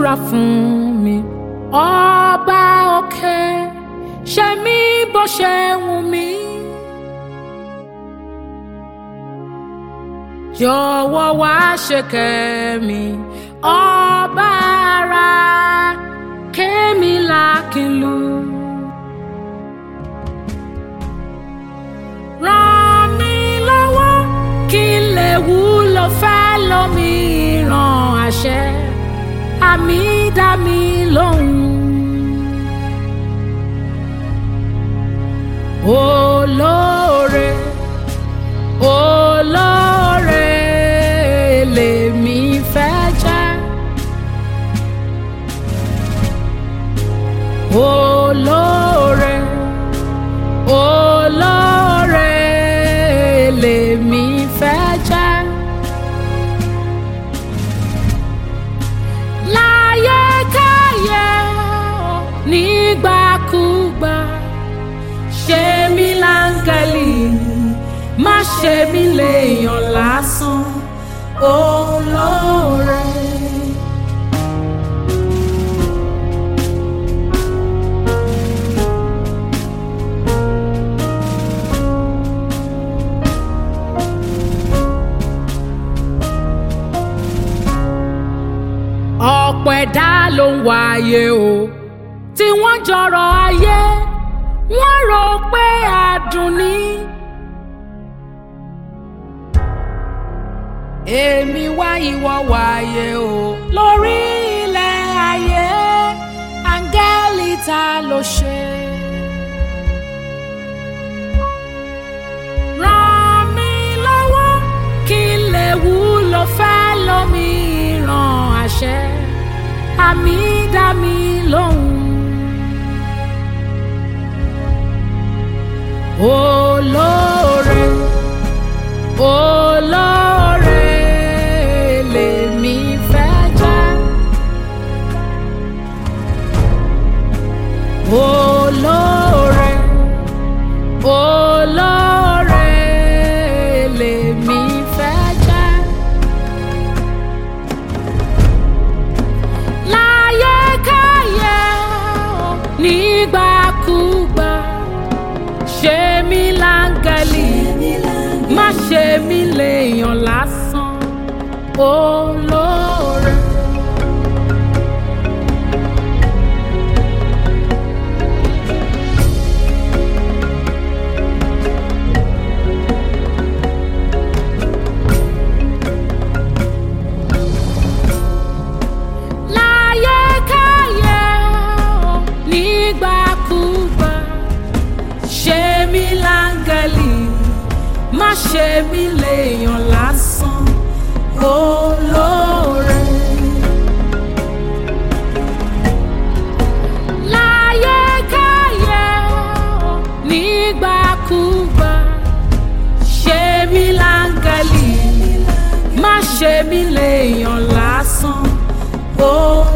gbàdúrà fún mi ọba òkè ṣe mí bó ṣe wù mí. jọ̀wọ́ wá ṣe kẹ́mi ọba ara kémi lákìlú. ràn mí lọ́wọ́ kí n lè wúlò fẹ́ lómìíràn àṣẹ àmì dá mi lóhùn. olóore olóore lèmi fẹ́ jẹ́. olóore olóore lèmi fẹ́ jẹ́. láyé káyé nígbàkúgbà ṣe mí láńgẹ́lì má ṣe mí léèyàn lásán olóore. ọ̀pọ̀ ẹ̀dá ló ń wáyé o tí wọ́n jọrọ̀ ayé wọ́n rò pé adùn ni. èmi wá ìwọ wáyé o lórí ilẹ̀ ayé áńgẹ́lì ta ló ṣe. ràn mí lọ́wọ́ kí n lè wúlò fẹ́ lómìíràn àṣẹ àmì dá mi lóhùn. olóore olóore lèmi fẹ́ jẹ́. olóore olóore lèmi fẹ́ jẹ́. láyé káyé nígbàkúgbà ṣe mí láńgẹ́lì má ṣe mí léèyàn lásán olóore. láyé káyé nígbàkúgbà ṣe mí láńgẹ́lì má ṣe mí léèyàn lásán olóore. láyé káyé nígbàkúgbà ṣe mí láńgẹ́lì má ṣe mí léèyàn lásán olóore.